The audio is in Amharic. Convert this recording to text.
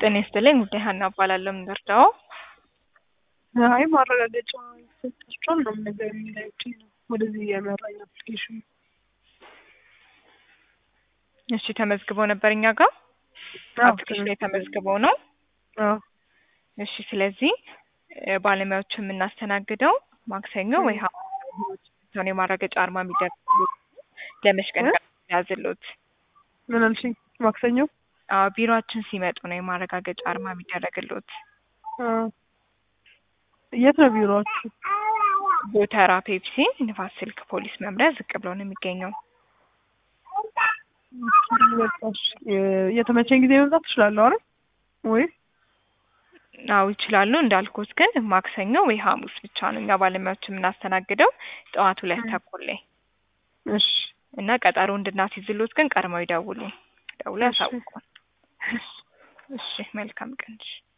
ጤና ይስጥልኝ ጉዳይ ሀና እባላለሁ። ምን ልርዳዎ? አይ ማረጋገጫ ይሰጣቸዋል ምናምን ነገር የሚላይቼ ነው ወደዚህ የመራኝ አፕሊኬሽን እሺ ተመዝግበው ነበር እኛ ጋር አፕሊኬሽን ላይ ተመዝግበው ነው። አዎ እሺ ስለዚህ እ ባለሙያዎቹ የምናስተናግደው ማክሰኞ ወይ ሐሙስ ነው የማረጋገጫ አርማ የሚደረግሎት ለመች ቀን እ? ያዝሎት? ምን አልሽኝ? ማክሰኞ አዎ ቢሮአችን ሲመጡ ነው የማረጋገጫ አርማ የሚደረግሎት። አ የት ነው ቢሮአችሁ? ጎተራ ፔፕሲ ንፋስ ስልክ ፖሊስ መምሪያ ዝቅ ብሎ ነው የሚገኘው። በቃ እሺ። የ- የተመቸኝ ጊዜ መምጣት እችላለሁ አይደል? ወይ አዎ ይችላሉ። እንዳልኩት ግን ማክሰኞ ወይ ሐሙስ ብቻ ነው እኛ ባለሙያዎች የምናስተናግደው ጠዋት ሁለት ተኩል ላይ እሺ እና ቀጠሮ እንድናስይዝሎት ግን ቀድመው ይደውሉ። ደውሎ እሺ። ያሳውቁን። እሺ መልካም ቀን። እሺ